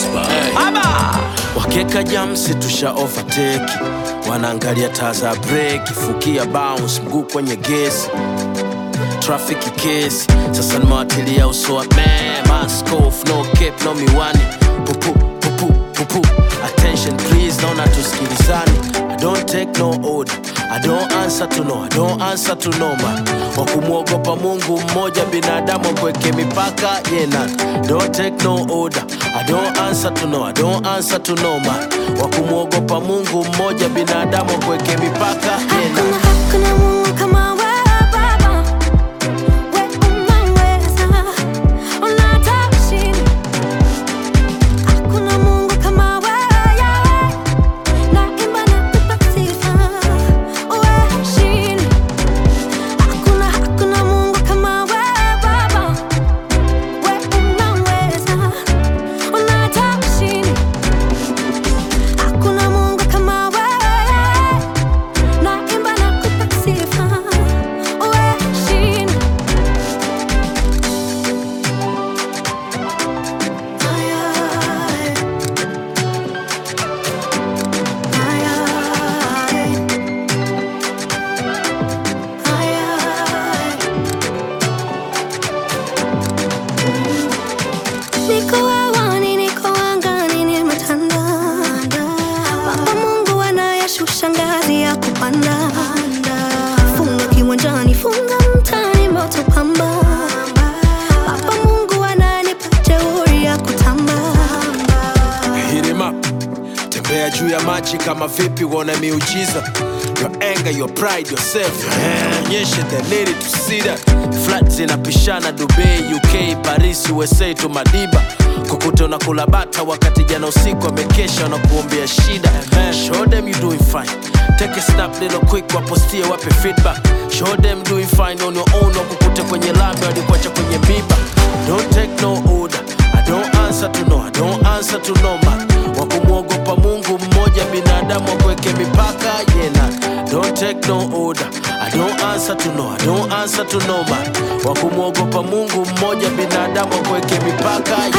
Aba! wakeka jamsi tusha overtake wanaangalia taa za breki fukia bounce mguu kwenye gesi trafiki kesi sasa nimewatilia uso wa man mask off no cape no miwani pupu pupu pupu attention please naona tusikilizani i don't take no order i don't answer to no i don't answer to no man wa kumwogopa mungu mmoja binadamu akweke mipaka yena don't take no order i don't answer to no i don't answer to no man wa kumwogopa mungu mmoja binadamu akweke mipaka yena Hakuna, hakuna Mungu kama wewe Baba. Wewe unaweza, unataka ushindi. Hakuna Mungu kama wewe Yahweh. Naimba na kupa sifa. Wewe ushindi. Hakuna, hakuna Mungu kama wewe Baba. Wewe unaweza, unataka ushindi. Hakuna Mungu kama wewe Naimba na kupa sifa, wewe ushindi. Niko hewani, niko angani, nimetanda. Baba Mungu anayeshusha ngazi ya kupanda. Funga kiwanjani, funga mtaani, moto pamba. Baba Mungu ananipa jeuri ya kutamba. Hit him up. Tembea juu ya maji kama vipi uone miujiza Your anger, your pride, yourself Onyeshe the need to see that Flat zinapishana Dubai, UK, Paris, USA to Madiba Kukuta unakula bata wakati jana usiku amekesha na kuombea shida Show them you doing fine Take a snap little quick wapostie wape feedback Show them doing fine on your own wakukute kwenye lami walikuacha kwenye miba Don't take no order I don't answer to no, I don't answer to no man wa kumwogopa mungu mmoja binadamu akweke mipaka yena don't take no order i don't answer to no i don't answer to no man wa kumwogopa mungu mmoja binadamu akweke mipaka